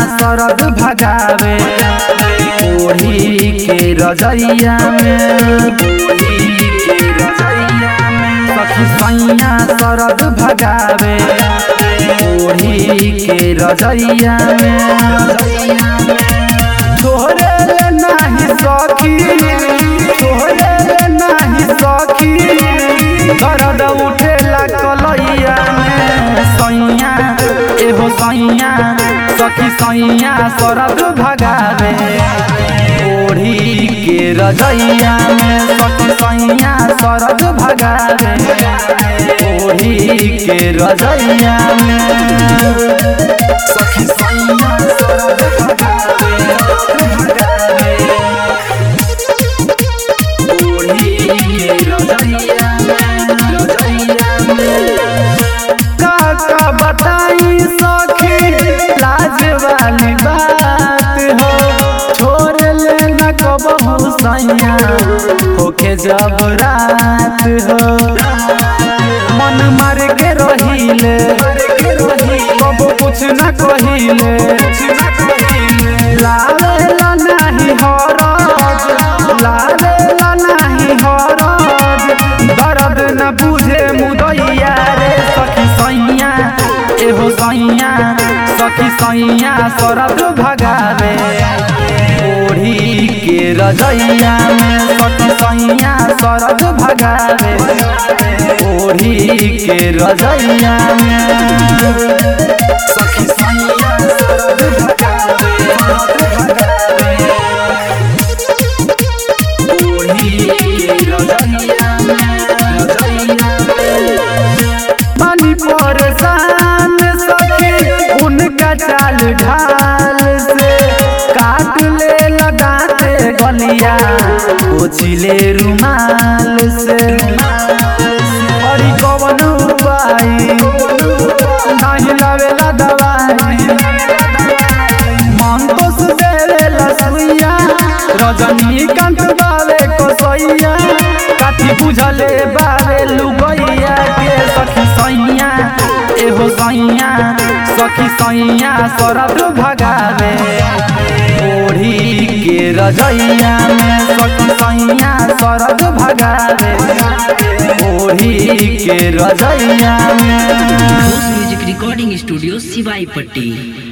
सरद भगावे ओढ़ी के रजैया में सखी सैया सरद भगावे ओढ़ी के रजैया में छोड़े ले नाही सखी छोड़े ले नाही सखी दर्द उठेला कलैया में सैया एहो सैया सखी सैया सरद भगावे ओढ़ी के रजैया में सखी सैया सरद भगावे ओढ़ी के रजैया में सखी सैया सरद भगावे ओढ़ी के रजैया में रजैया में काका बताई सखी लाज वाली बात हो छोड़ ले न कबहू सैया होके जब रात हो मन मार के रहिले कब कुछ न कहिले लाले ला नाही हरज लाले ला नाही हरज दर्द न बुझे मुदैया रे सखी सैया एहो सैया सखी सैया सरद भगावे ओढ़ी के रजैया में सखी सैया सरद भगावे ओढ़ी के रजैया में सखी सैया सरद भगावे सरद भगावे ओढ़ी के रजैया में रजैया में पानी परेशान सखी उनका चाल ढाल से काट ले लगाते गलिया पोछिले रुमाल से अरे कवन उपाय नहीं लावेला दवाई मन तो सुदेला सुइया रजनीकांत बावे कसैया काठी बुझले बावे लुगैया के सखी सैया एहो सैया सखी सैया सरद भगावे ओढ़ी के रजैया में सखी सैया सरद भगावे ओढ़ी के रजैया में म्यूजिक रिकॉर्डिंग स्टूडियो सिवाई पट्टी